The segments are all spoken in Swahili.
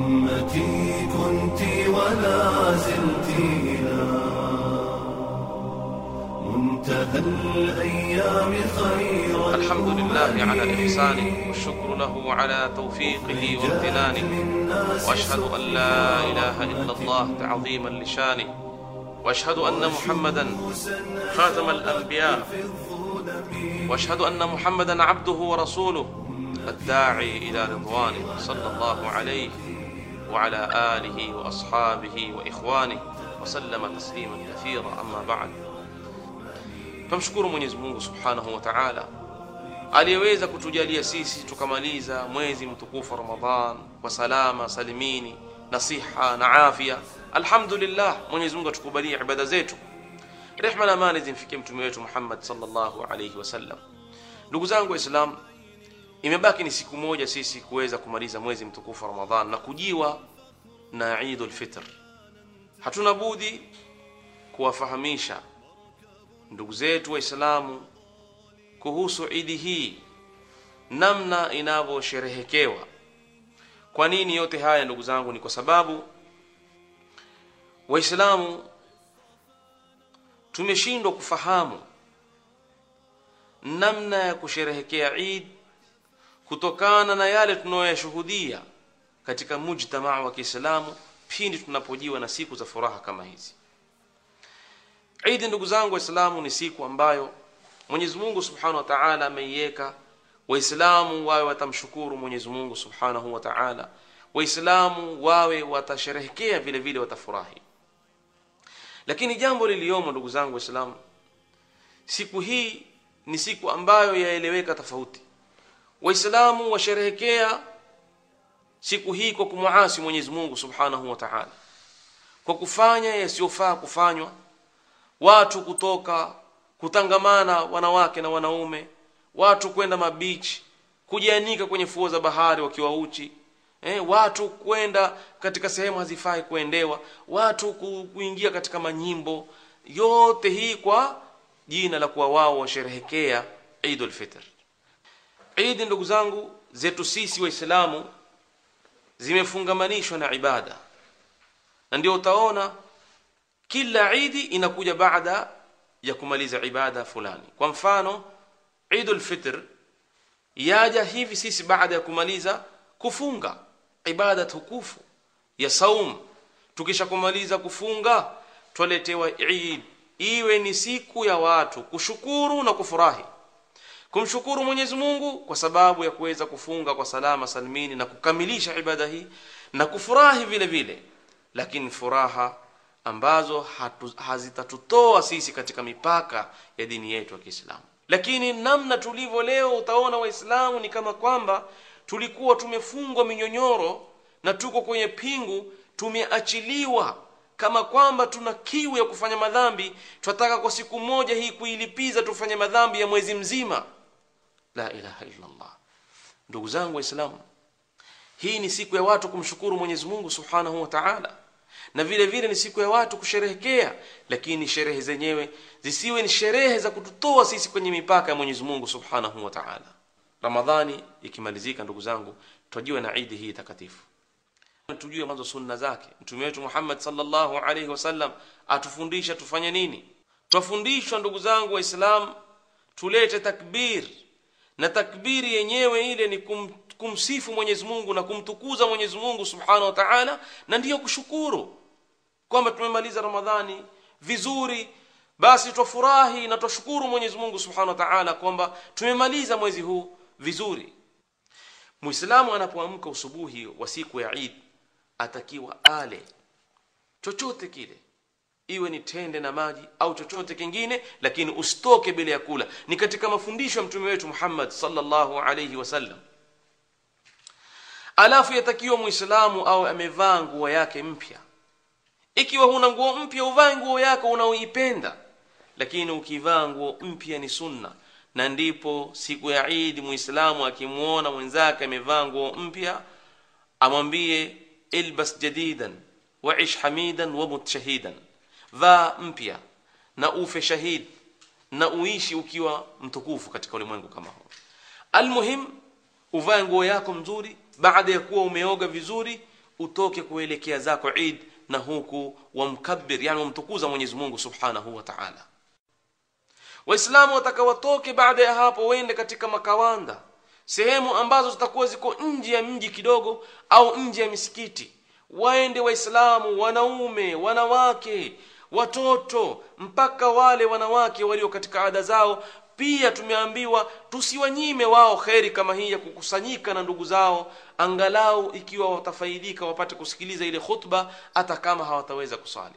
أمتي كنت ولا زلت إلى منتهى الأيام خيرا الحمد لله على إحسانه والشكر له على توفيقه وامتنانه وأشهد أن لا إله إلا الله تعظيما لشانه وأشهد أن محمدا خاتم الأنبياء وأشهد أن محمدا عبده ورسوله الداعي إلى رضوانه صلى الله عليه وعلى آله وأصحابه وإخوانه وسلم تسليما كثيرا أما بعد Tumshukuru Mwenyezi Mungu Subhanahu wa Ta'ala aliyeweza kutujalia sisi tukamaliza mwezi mtukufu Ramadhan kwa salama salimini na siha na afya. Alhamdulillah, Mwenyezi Mungu atukubalie ibada zetu. Rehma na amani zimfikie mtume wetu Muhammad sallallahu alayhi wasallam. Ndugu zangu Waislamu, imebaki ni siku moja sisi kuweza kumaliza mwezi mtukufu Ramadhan na kujiwa na Eidul Fitr. Hatuna budi kuwafahamisha ndugu zetu waislamu kuhusu idi hii namna inavyosherehekewa kwa nini yote haya ndugu zangu ni kwa sababu waislamu tumeshindwa kufahamu namna ya kusherehekea id kutokana na yale tunayoyashuhudia katika mujtamaa wa kiislamu pindi tunapojiwa na siku za furaha kama hizi Idi ndugu zangu Waislamu ni siku ambayo Mwenyezi Mungu Subhanahu wa Ta'ala ameiweka Waislamu wawe watamshukuru Mwenyezi Mungu Subhanahu wa Ta'ala. Waislamu wawe watasherehekea vile vile watafurahi. Lakini jambo liliomo ndugu zangu Waislamu, siku hii ni siku ambayo yaeleweka tofauti. Waislamu washerehekea siku hii kwa kumuasi Mwenyezi Mungu Subhanahu wa Ta'ala, kwa kufanya yasiyofaa kufanywa watu kutoka kutangamana wanawake na wanaume watu kwenda mabichi kujianika kwenye fuo za bahari wakiwa uchi eh, watu kwenda katika sehemu hazifai kuendewa watu kuingia katika manyimbo yote hii kwa jina la kuwa wao washerehekea Eidul Fitr Eid ndugu zangu zetu sisi waislamu zimefungamanishwa na ibada na ndio utaona kila idi inakuja baada ya kumaliza ibada fulani kwa mfano idul fitr yaja hivi sisi baada ya kumaliza kufunga ibada tukufu ya saum tukisha kumaliza kufunga twaletewa eid iwe ni siku ya watu kushukuru na kufurahi kumshukuru Mwenyezi Mungu kwa sababu ya kuweza kufunga kwa salama salimini na kukamilisha ibada hii na kufurahi vile vile lakini furaha ambazo hatu, hazitatutoa sisi katika mipaka ya dini yetu ya Kiislamu. Lakini namna tulivyo leo, utaona Waislamu ni kama kwamba tulikuwa tumefungwa minyonyoro na tuko kwenye pingu, tumeachiliwa kama kwamba tuna kiu ya kufanya madhambi, tunataka kwa siku moja hii kuilipiza, tufanye madhambi ya mwezi mzima. La ilaha illa Allah. Ndugu zangu Waislamu, hii ni siku ya watu kumshukuru Mwenyezi Mungu Subhanahu wa Ta'ala na vile vile ni siku ya watu kusherehekea lakini sherehe zenyewe zisiwe ni sherehe za kututoa sisi kwenye mipaka ya Mwenyezi Mungu Subhanahu wa Ta'ala. Ramadhani ikimalizika ndugu zangu tujue na Eid hii takatifu. Tujue mwanzo sunna zake. Mtume wetu Muhammad sallallahu alaihi wasallam atufundisha tufanye nini? Twafundishwa ndugu zangu Waislamu tulete takbir na takbiri yenyewe ile ni kum, kumsifu Mwenyezi Mungu na kumtukuza Mwenyezi Mungu Subhanahu wa Ta'ala na ndiyo kushukuru kwamba tumemaliza Ramadhani vizuri basi twafurahi na twashukuru Mwenyezi Mungu Subhanahu wa Ta'ala kwamba tumemaliza mwezi huu vizuri Muislamu anapoamka usubuhi wa siku ya Eid atakiwa ale chochote kile iwe ni tende na maji au chochote kingine lakini usitoke bila ya kula ni katika mafundisho ya mtume wetu Muhammad sallallahu alayhi wasallam alafu yatakiwa muislamu au amevaa nguo yake mpya ikiwa huna nguo mpya uvae nguo yako unaoipenda lakini ukivaa nguo mpya ni sunna na ndipo siku ya Eid muislamu akimuona mwenzake amevaa nguo mpya amwambie ilbas jadidan waish hamidan wa mut shahidan vaa mpya na ufe shahid na uishi ukiwa mtukufu katika ulimwengu kama huu almuhim uvae nguo yako mzuri baada ya kuwa umeoga vizuri utoke kuelekea zako Eid na huku wamkabir yani wamtukuza Mwenyezi Mungu Subhanahu wa Ta'ala Waislamu wataka watoke baada ya hapo wende katika makawanda sehemu ambazo zitakuwa ziko nje ya mji kidogo au nje ya misikiti waende waislamu wanaume wanawake watoto mpaka wale wanawake walio katika ada zao pia tumeambiwa tusiwanyime wao kheri kama hii ya kukusanyika na ndugu zao angalau ikiwa watafaidika wapate kusikiliza ile khutba hata kama hawataweza kusali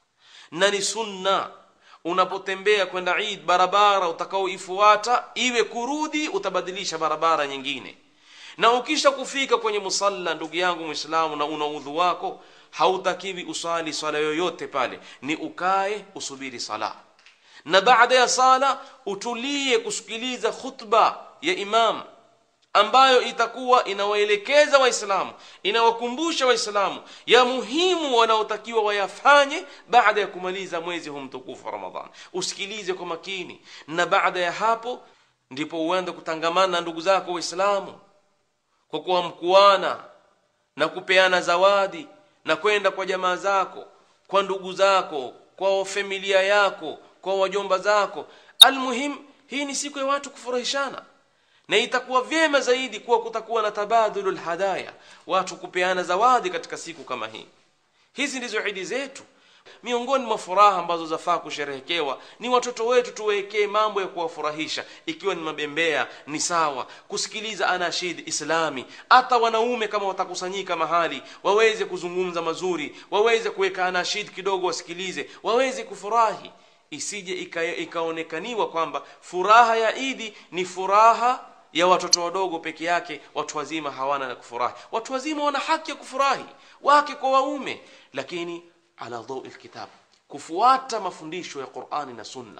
na ni sunna unapotembea kwenda Eid barabara utakaoifuata iwe kurudi utabadilisha barabara nyingine na ukisha kufika kwenye musalla ndugu yangu muislamu na una udhu wako hautakiwi usali swala yoyote pale ni ukae usubiri sala na baada ya sala utulie kusikiliza khutba ya imam ambayo itakuwa inawaelekeza waislamu inawakumbusha waislamu ya muhimu wanaotakiwa wayafanye baada ya kumaliza mwezi huu mtukufu wa ramadhan usikilize kwa makini na baada ya hapo ndipo uende kutangamana na ndugu zako waislamu kwa kuwa mkuana na kupeana zawadi na kwenda kwa jamaa zako kwa ndugu zako kwa familia yako kwa wajomba zako almuhim hii ni siku ya watu kufurahishana na itakuwa vyema zaidi kuwa kutakuwa na tabadulul hadaya watu kupeana zawadi katika siku kama hii hizi ndizo idi zetu miongoni mwa furaha ambazo zafaa kusherehekewa ni watoto wetu tuwekee mambo ya kuwafurahisha ikiwa ni mabembea ni sawa kusikiliza anashid islami hata wanaume kama watakusanyika mahali waweze kuzungumza mazuri waweze kuweka anashid kidogo wasikilize waweze kufurahi isije ika, ikaonekaniwa kwamba furaha ya idi ni furaha ya watoto wadogo peke yake watu wazima hawana na kufurahi watu wazima wana haki ya kufurahi wake kwa waume lakini ala dhawi alkitab kufuata mafundisho ya Qur'ani na Sunna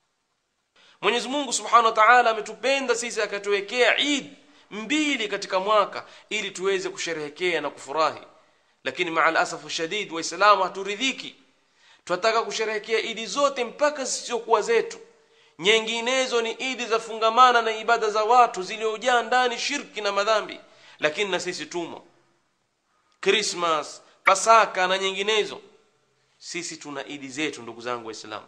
Mwenyezi Mungu Subhanahu wa Ta'ala ametupenda sisi akatuwekea Eid mbili katika mwaka ili tuweze kusherehekea na kufurahi lakini maal asafu shadid waislamu haturidhiki tunataka kusherehekea idi zote mpaka zisizokuwa zetu nyinginezo ni idi za fungamana na ibada za watu ziliojaa ndani shirki na madhambi lakini na sisi tumo Christmas Pasaka na nyinginezo sisi tuna idi zetu ndugu zangu waislamu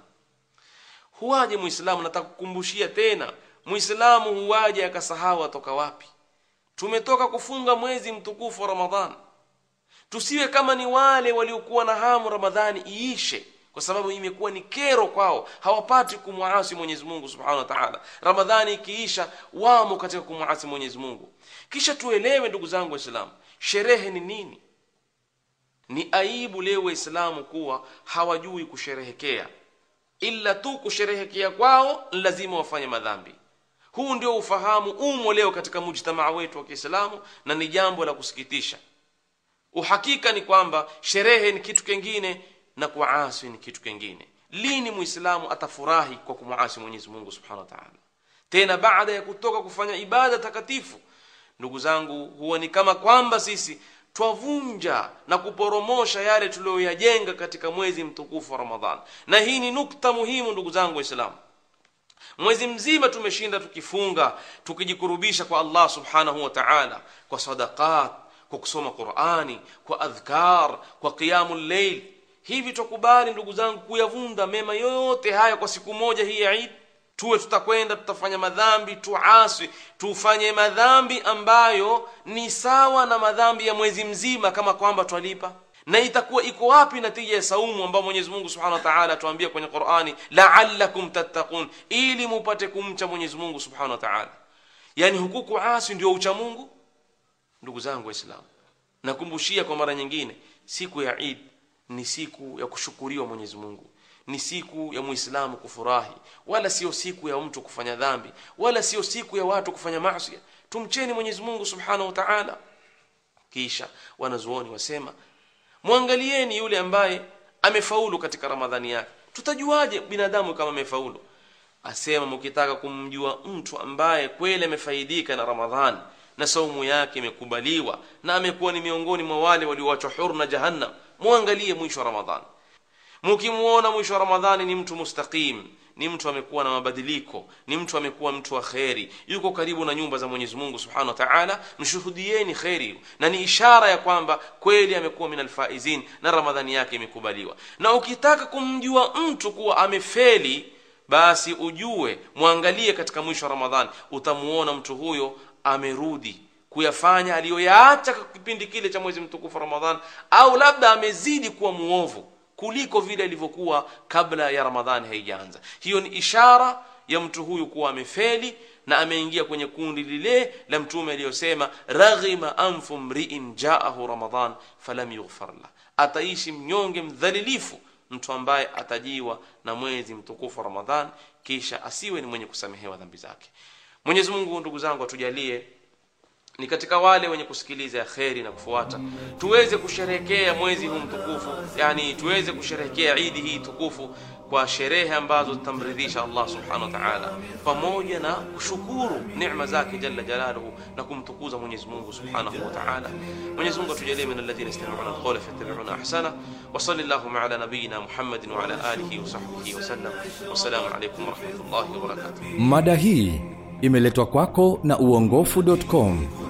huwaje muislamu nataka kukumbushia tena muislamu huwaje akasahau atoka wapi tumetoka kufunga mwezi mtukufu wa ramadhan tusiwe kama ni wale waliokuwa na hamu ramadhani iishe kwa sababu imekuwa ni kero kwao hawapati kumwasi Mwenyezi Mungu Subhanahu wa Ta'ala ramadhani ikiisha wamo katika kumwasi Mwenyezi Mungu kisha tuelewe ndugu zangu waislamu sherehe ni nini ni aibu leo waislamu kuwa hawajui kusherehekea ila tu kusherehekea kwao lazima wafanye madhambi huu ndio ufahamu umo leo katika mujtamaa wetu wa Kiislamu na ni jambo la kusikitisha uhakika ni kwamba sherehe ni kitu kingine na kuasi ni kitu kingine lini muislamu atafurahi kwa kumwasi Mwenyezi Mungu Subhanahu wa Ta'ala tena baada ya kutoka kufanya ibada takatifu ndugu zangu huwa ni kama kwamba sisi twavunja na kuporomosha yale tuliyoyajenga katika mwezi mtukufu wa Ramadhan na hii ni nukta muhimu ndugu zangu waislamu mwezi mzima tumeshinda tukifunga tukijikurubisha kwa Allah subhanahu wa ta'ala kwa sadaqat kwa kusoma Qur'ani kwa adhkar kwa qiyamul layl hivi tukubali ndugu zangu kuyavunda mema yote haya kwa siku moja hii ya Eid tuwe tutakwenda tutafanya madhambi tuasi tufanye madhambi ambayo ni sawa na madhambi ya mwezi mzima kama kwamba twalipa na itakuwa iko wapi natija ya saumu ambayo Mwenyezi Mungu Subhanahu wa Ta'ala atuambia kwenye Qur'ani la'allakum tattaqun ili mupate kumcha Mwenyezi Mungu Subhanahu wa Ta'ala yani huku kuasi ndio ucha Mungu ndugu zangu waislamu nakumbushia kwa mara nyingine siku ya Eid ni siku ya kushukuriwa Mwenyezi Mungu ni siku ya muislamu kufurahi wala sio siku ya mtu kufanya dhambi wala sio siku ya watu kufanya maasi tumcheni Mwenyezi Mungu Subhanahu wa Ta'ala kisha wanazuoni wasema mwangalieni yule ambaye amefaulu katika Ramadhani yake tutajuaje binadamu kama amefaulu asema mkitaka kumjua mtu ambaye kweli amefaidika na Ramadhani na saumu yake imekubaliwa na amekuwa ni miongoni mwa wale walioachwa huru na jahannam muangalie mwisho wa Ramadhani mkimuona mwisho wa Ramadhani ni mtu mustaqim ni mtu amekuwa na mabadiliko ni mtu amekuwa mtu wa kheri yuko karibu na nyumba za mwenyezi mungu subhanahu wa taala mshuhudieni kheri na ni ishara ya kwamba kweli amekuwa min alfaizin na ramadhani yake imekubaliwa na ukitaka kumjua mtu kuwa amefeli basi ujue mwangalie katika mwisho wa ramadhani utamuona mtu huyo amerudi kuyafanya aliyoyaacha kwa kipindi kile cha mwezi mtukufu ramadhan au labda amezidi kuwa muovu kuliko vile alivyokuwa kabla ya ramadhani haijaanza hiyo ni ishara ya mtu huyu kuwa amefeli na ameingia kwenye kundi lile la mtume aliyosema raghima anfu mriin jaahu ramadan falam yughfar lah ataishi mnyonge mdhalilifu mtu ambaye atajiwa na mwezi mtukufu wa ramadhan kisha asiwe ni mwenye kusamehewa dhambi zake mwenyezi mungu ndugu zangu atujalie ni katika wale wenye kusikiliza ya kheri na kufuata tuweze kusherehekea mwezi huu mtukufu yani tuweze kusherehekea idi hii tukufu kwa sherehe ambazo zitamridhisha allah subhanahu wa taala pamoja na kushukuru neema zake jalla jalaluhu na kumtukuza mwenyezi mungu subhanahu wa taala mwenyezi mungu atujalie min alladhina yastami'una alqawla fayattabi'una ahsana wa sallallahu ala nabiyyina muhammadin wa ala alihi wa sahbihi wa sallam wassalamu alaykum wa rahmatullahi wa barakatuh mada hii imeletwa kwako na uongofu.com